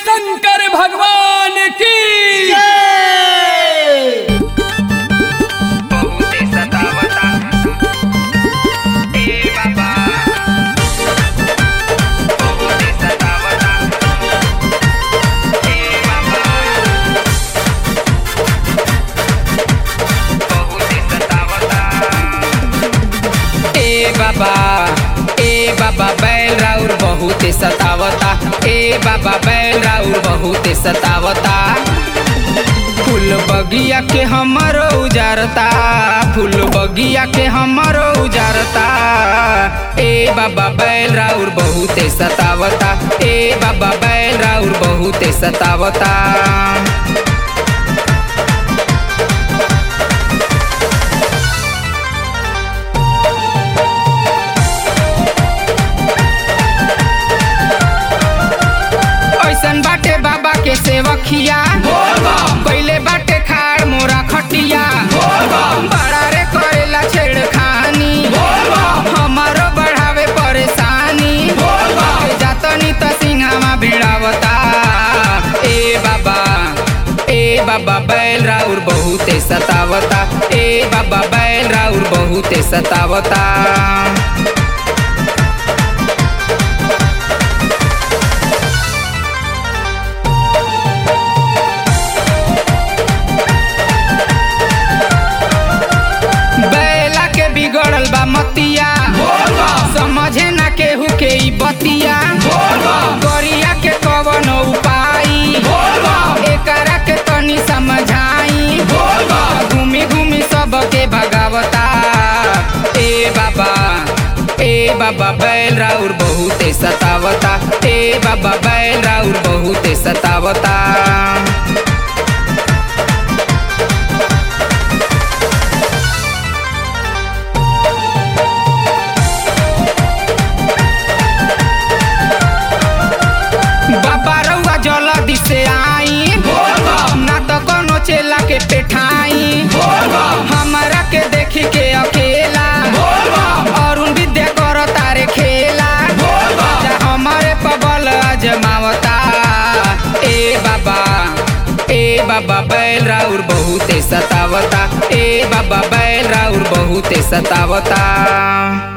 शंकर भगवान की बहुते सतावता ए बाबा बहुते सतावता ए बाबा बहुते सतावता ए बाबा ए बाबा बैल राउर बहुते सतावता ए बाबा बैल राउर बहुते सतावता फूल बगिया के हमरो उजारता फूल बगिया के हमरो उजारता ए बाबा बैल राउर बहुते सतावता ए बाबा बैल राउर बहुते सतावता ऐसन बाटे बाबा के सेवकिया पहले बाटे खाड़ मोरा खटिया बड़ा रे करेला छेड़खानी हमारो बढ़ावे परेशानी जातनी त सिंहामा भिड़ावता ए बाबा ए बाबा बैल राउर बहुते सतावता ए बाबा बैल राउर बहुते सतावता बैला के बिगड़ल बा मतिया समझे ना केहू के ई बतिया गरिया के कवन उपाई एकरा के तनी समझाई घूमी घूमी सबके भगावता ए बाबा ए बाबा बैल राउर बहुते सतावता ए बाबा बैल राउर बहुते सतावता बाबा रउआ जल्दी से आई ना तो कोनो चेला के पेठाई हमारा के देखी के अकेला अरुण विद्या कर तारे खेला जा हमारे पबल अजमावता ए बाबा ए बाबा बैल राउर बहुते सतावता ए बाबा बैल राउर बहुते सतावता